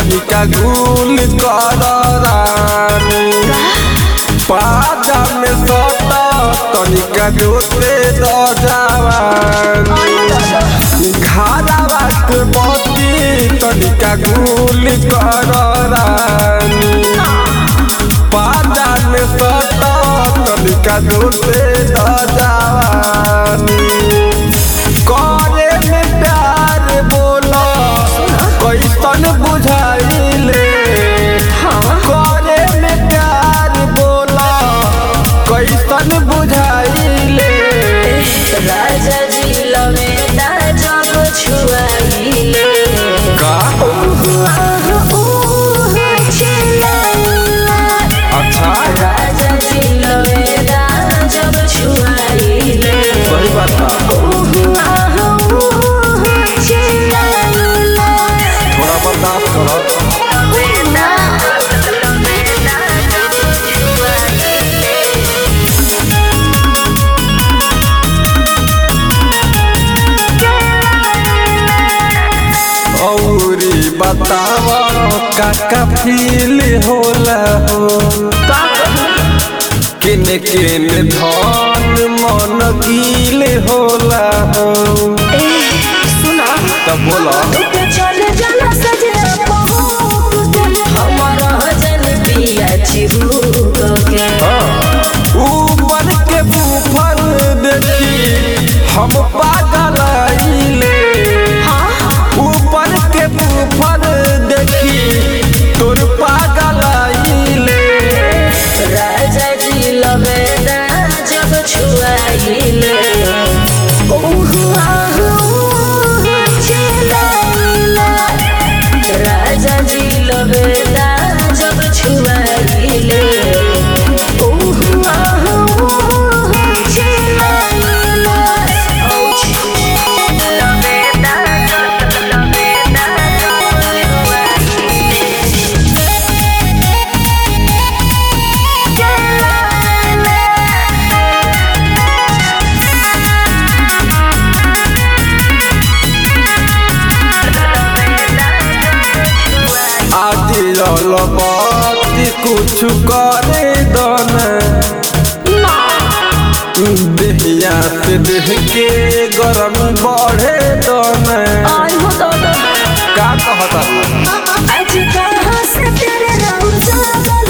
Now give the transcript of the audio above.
तनिका गुल कर रानी पाजा में सटा तनिका जोते द जवानी घारावा के बती तनिका गुल कर रानी पाजा में सटा तनिका जोते द जवानी करे में प्यार बोला कैसन बुझाइले करे में प्यार बोला कैसन बुझाइले राजा जी लवेदा जब छुआइले का आह ऊह चिल्लाइला अच्छा राजा जी लवेदा जब छुआइले सही बात बा। ऊह आह ऊह चिल्लाइला थोड़ा बर्दाश्त करो लवेदा लवेदा जब छुआइले औरी बतावा काका फील होला हो किन किन धन मन कील होला हो सुना तब बोला चल जाला सजे बहुत हमारा जन पिया चिहुक के ऊपर के बूफर देखी हम पागल आइले ऊपर के बूफर देखी तोर पागल आइले राजा जी लवेदा जब छुआइले ओह आह ऊह चिल्लाइला राजा जी लवेदा जब छुआइले ओह आह ऊह चिल्लाइला लवेदा लवेदा आदि ललबती कुछ करे दन देहिया से देह के गरम बढ़े दन आई हो तो का कहता आज कहाँ से तेरे रंग जागल